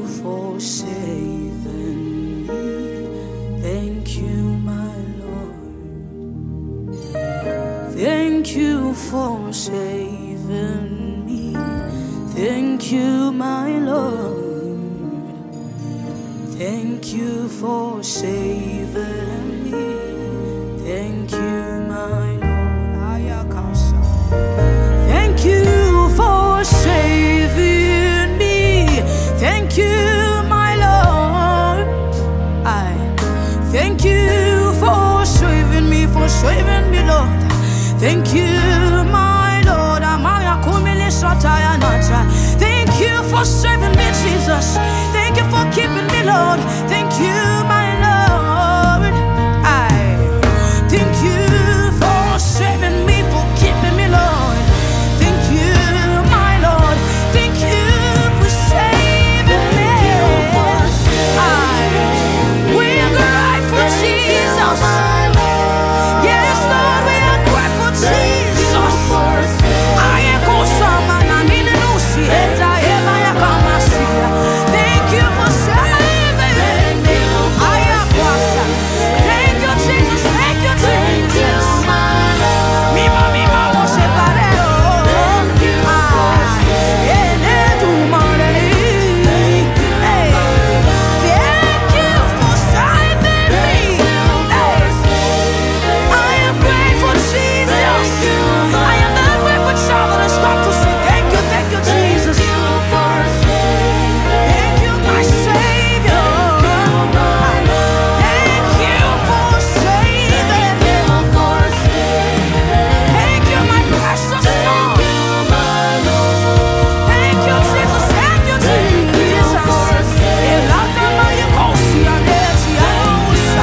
for saving me. Thank you, my Lord. Thank you for saving me. Thank you, my Lord. Thank you for saving me. Thank you, my Lord. Ayakasa. Thank you for saving me. Thank you, my Lord. I thank you for saving me, for saving me, Lord. Thank you, my Lord. Amaya kumili sataya nata. Thank you for saving me, Jesus. Thank you for keeping me, Lord. Thank you, my Lord. I thank you for saving me, for keeping me, Lord. Thank you, my Lord. Thank you for saving me. I, we are grateful, Jesus. Yes, Lord, we are grateful, Jesus. I am Kosama, na nini nusi, eta ema ya kamasia. Thank you for saving me. I am Kwasa. Thank you, Jesus. Thank you, Jesus. Mima, mima, mo separeo. Ah, ene tu mare. Hey, thank you for saving me. Hey. I am grateful, Jesus. I am that grateful child that has come to say thank you, thank you, Jesus. Thank you, my Savior. Thank you for saving me. Thank you, my precious Lord. Thank you, Jesus. Thank you, Jesus. Elakama yekosi aneti ausa.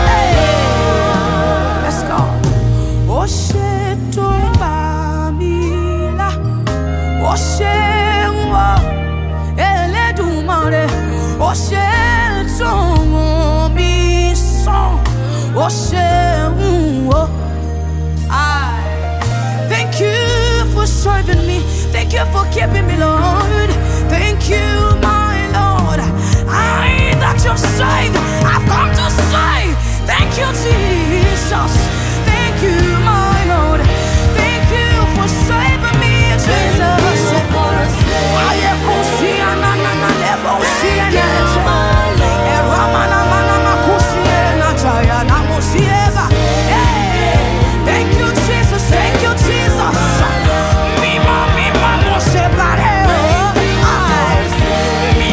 Hey. Let's go. Ó ṣe tó bá mi là, ó ṣe ń wọ Elédùmarè, ó ṣe tó wọ́n mi sàn, ó ṣe ń wọ. I thank you for serving me, thank you for keeping me, Lord. Thank you, my Lord. I that you saved, I've come to say thank you, Jesus. Thank you, my Lord. Thank you for saving me, Jesus. I am Kosia, na, na, na, lebo, Sia, na, na. Era, ma, na, ma, na, ma, Kosia, na, Jaya, na, mo, Sieva. Hey, Thank you, Jesus. Thank you, Jesus. Mima, mima, mo, separeo. Ay,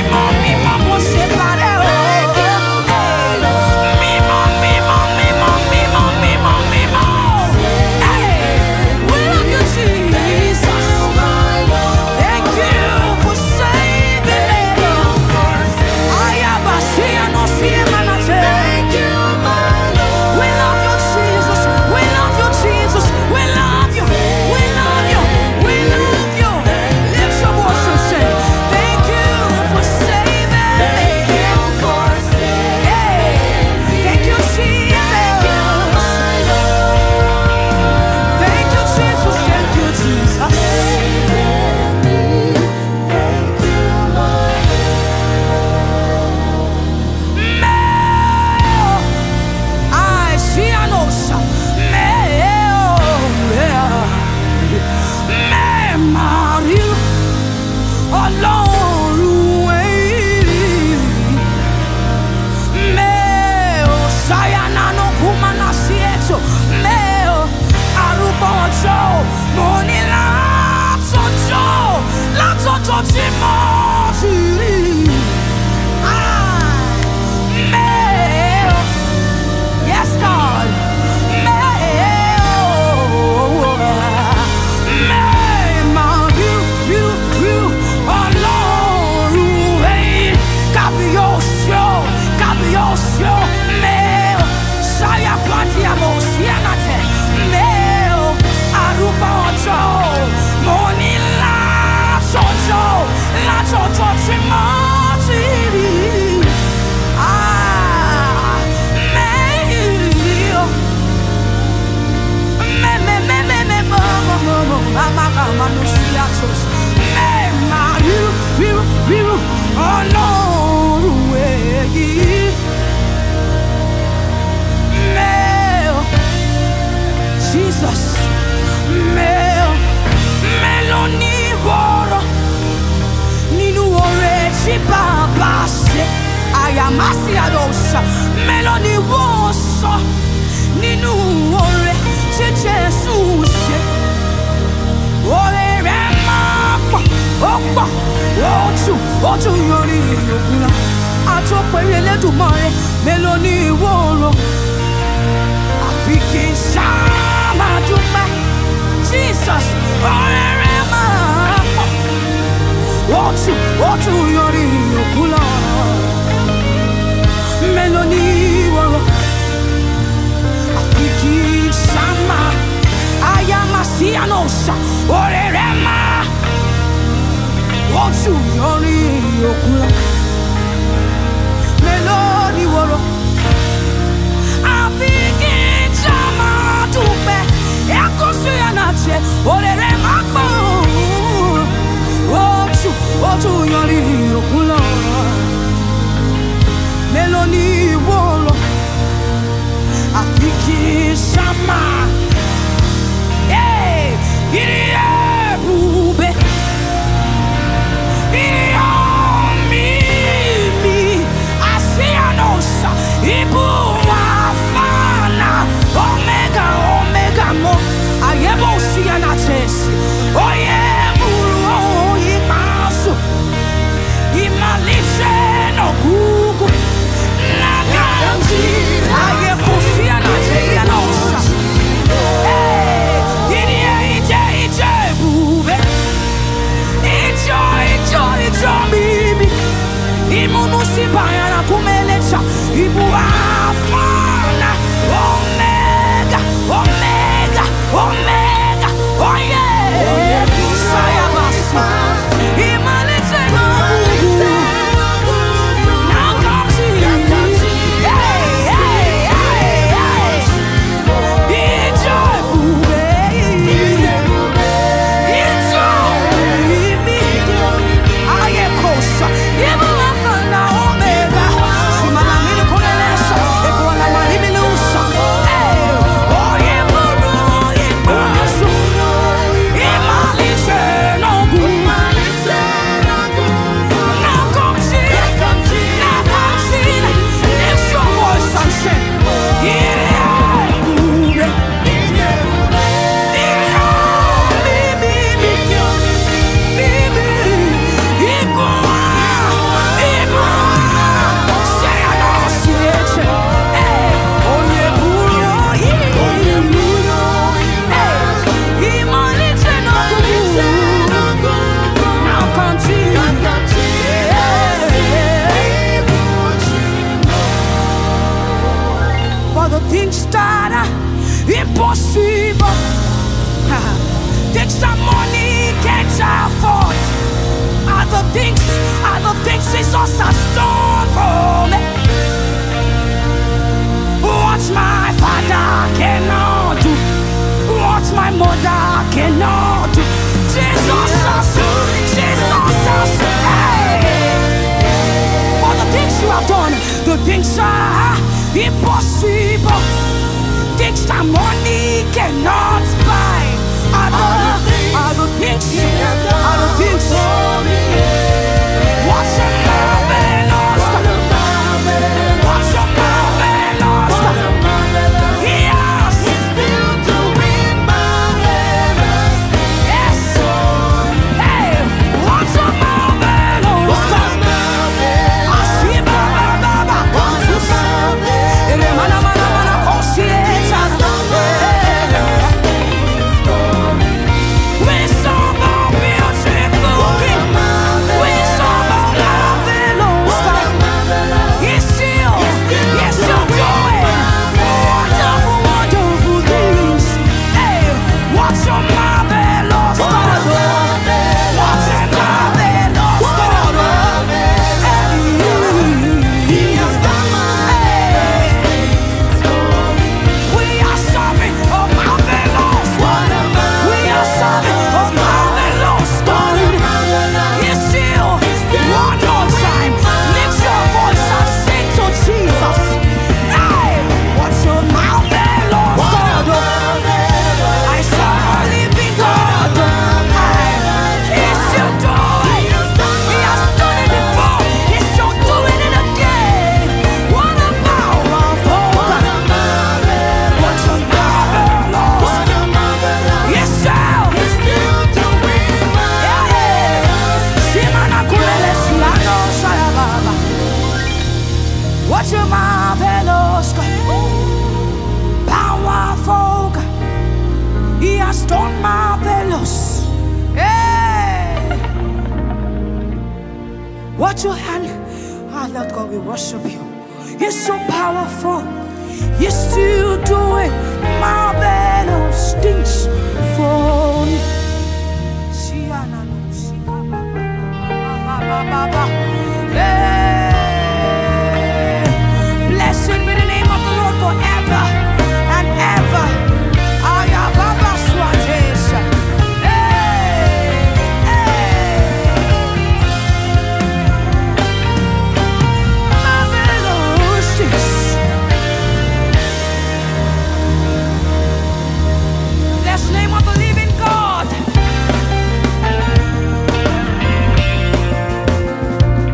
ó tún yanrí òkun lọ àtọ́pẹ̀rẹ̀ Elédùmarè mélòó ní ìwọ rò àfi kí n ṣáá máa dúpẹ́ Jesus ọ̀rẹ́ rẹ̀ máa pọ̀ ó tún ó tún yanrí òkun lọ mélòó ní ìwọ rò àfi kí n ṣáá máa ayamasianosa ọ̀rẹ́ rẹ̀ máa ó tún yanrí òkun lọ mélòó ní ìwọ rò àfi kí n ṣáá máa dúpẹ́ ẹ̀kọ́ sí ànájẹ ọ̀rẹ́ rẹ̀ máa pọ̀ ó tún ó tún yanrí òkun lọ mélòó ní ìwọ rò àfi kí n ṣáá máa. Hey, irie bube, irie mimi, asianosa, ibu wafana, omega omega mo, ayebo siana tesi, oye buru imasu, imalishe no gugu, naganji, ayebo siana teyanosa. Imunusibana kumelecha ibuafana omega omega omega oh yeah sayabasi imalete nobugu nakamsi hey hey hey hey Yeah. For the things that are impossible things that money can't afford are the things, are the things Jesus has done for me. What my father cannot do, what my mother cannot do. Jesus has, Jesus has, hey. For the things you have done, the things are impossible. Things that money cannot buy. Are the, are the things, are the things. What's your marvelous? What's your marvelous? Yes, yes. Hey, what's your marvelous? Asiba, ba, ba, ba, ba. Ele, mana, mana, mana, consciência. We saw the beautiful King marvelous God, powerful God. He has done marvelous. Hey! Watch your hand. Ah, Lord God, we worship you. You're so powerful. You're still doing marvelous things for me. Siana no sika ba ba ba ba ba ba. Hey! Blessed be the name of the Lord forever and ever. Aya baba swatesha. Hey! Hey! Marvelous things. Bless the name of the living God.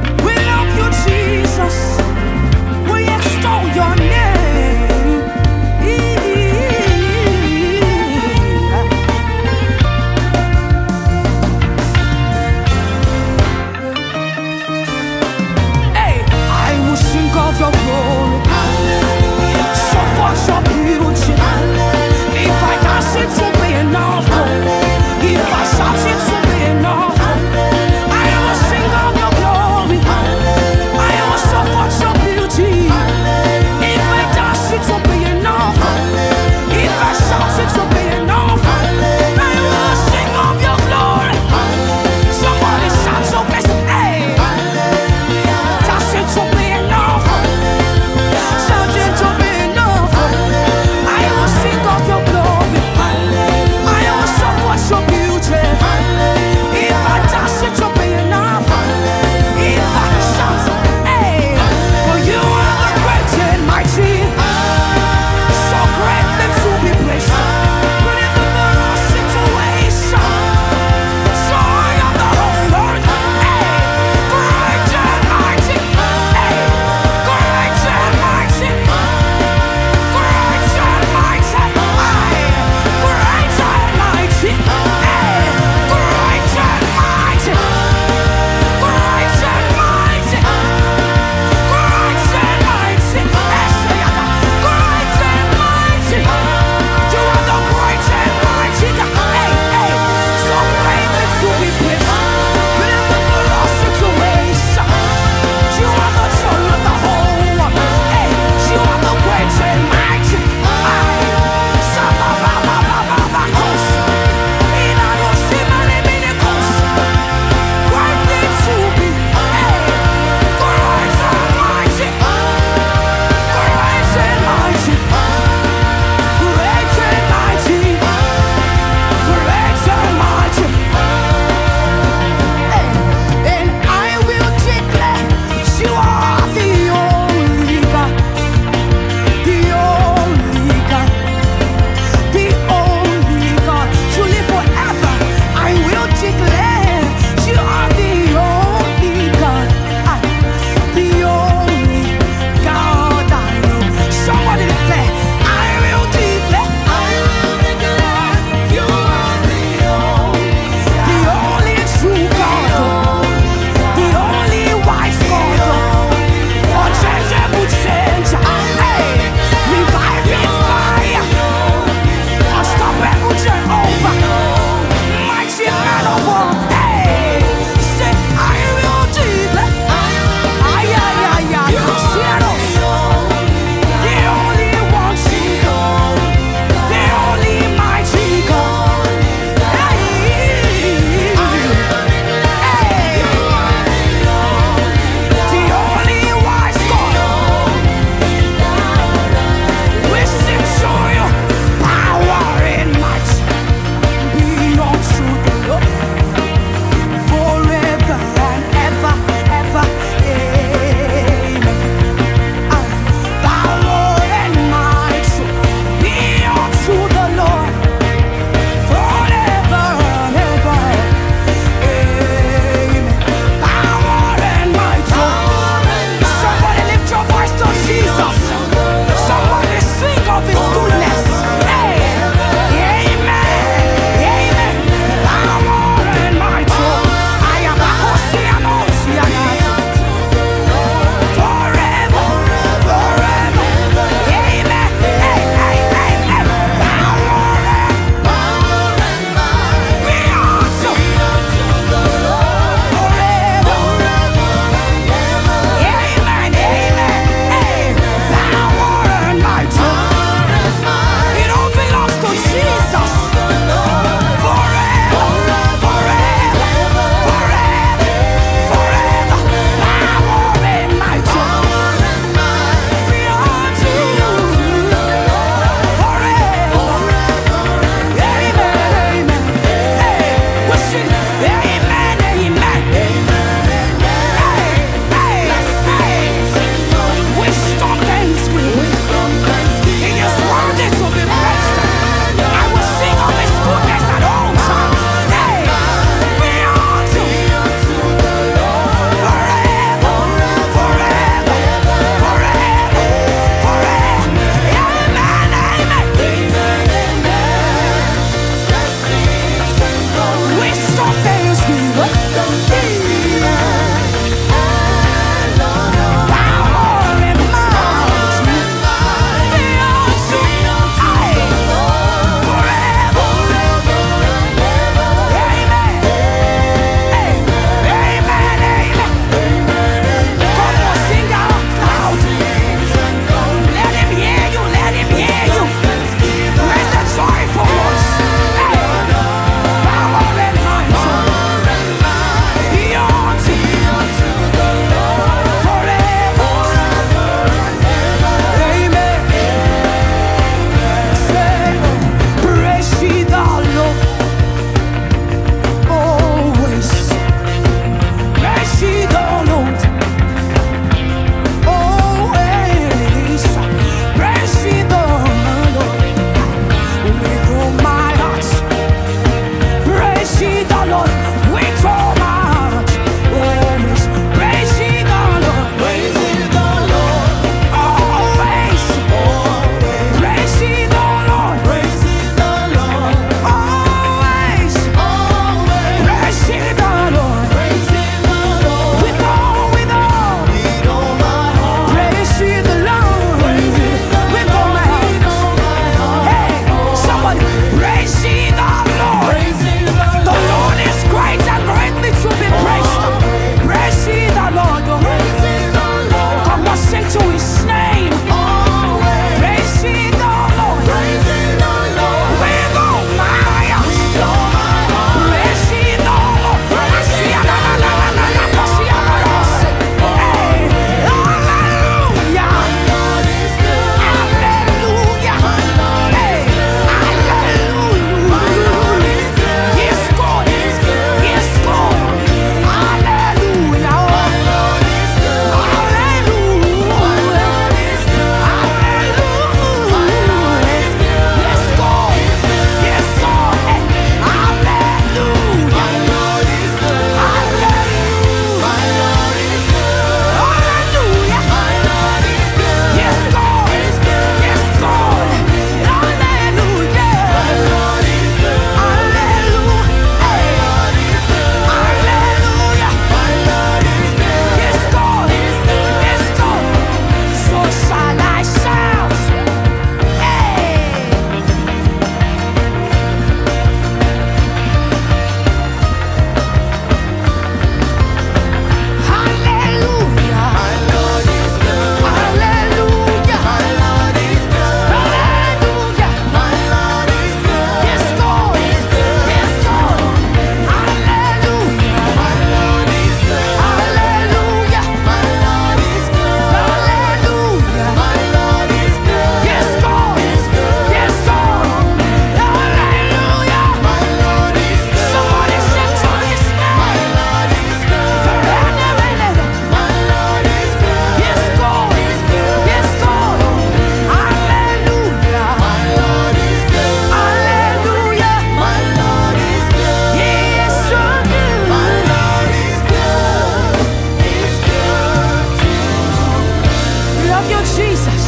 love you, Jesus.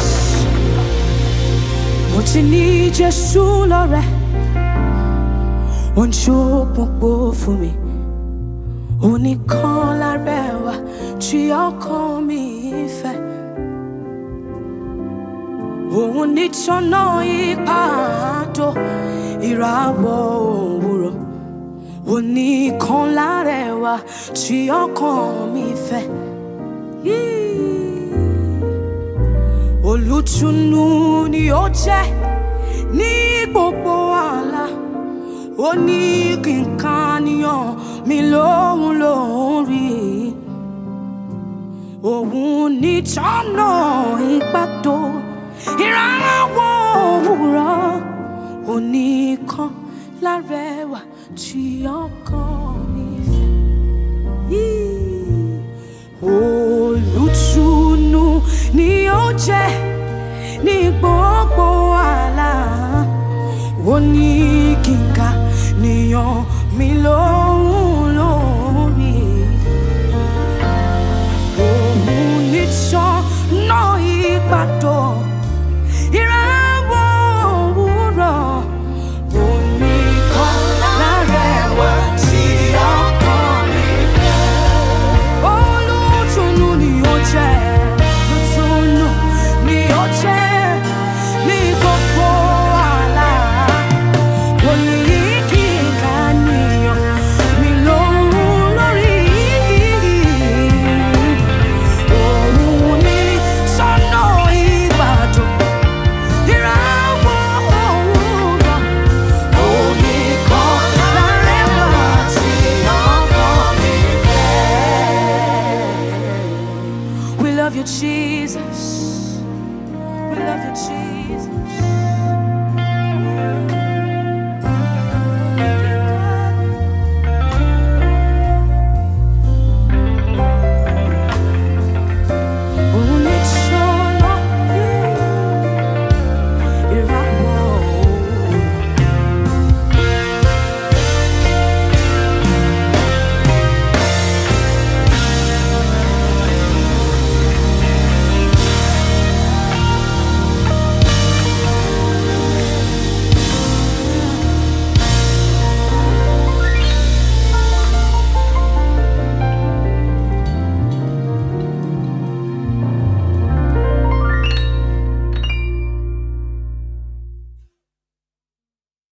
Mo ti ní Jésù lọ́rẹ̀, ó ń ṣókùnkùn fún mi. Oníkan lárẹwà tí ọkàn mi fẹ́. Òun nítọ́nà ìpàdó ìràwọ̀ òwúrọ̀. Oníkan lárẹwà tí ọkàn mi fẹ́. Yìí. Olùtùnú ni ó jẹ́ ní gbogbo àlá. Ó ní kí n kàníyàn mi lóhun lóhun rí. Òun ní tọ́nà ìpàdó ìrànwọ́ òwúrọ̀. Oníkan lárẹwà tí ọkàn mi fẹ́. Yìí. Olùtùnú ni ó jẹ́ ní gbogbo àlá. Ó ní kíkà níyàn mi lóhùn lórí. Òun ní sọ́nà ìpàdó ìràwọ̀ òwúrọ̀. Oníkan lárẹwà tí ọkàn mi fẹ́. Olùtùnú ni ó jẹ́, olùtùnú ni ó jẹ́ ní gbogbo àlá. Ó ní kíkà níyàn mi lóhùn lórí. Òun ní sọ́nà ìbàdàn, ìràwọ̀ òwúrọ̀. Oníkan lárẹwà tí ọkàn mi fẹ́. We love you, Jesus. We love you, Jesus.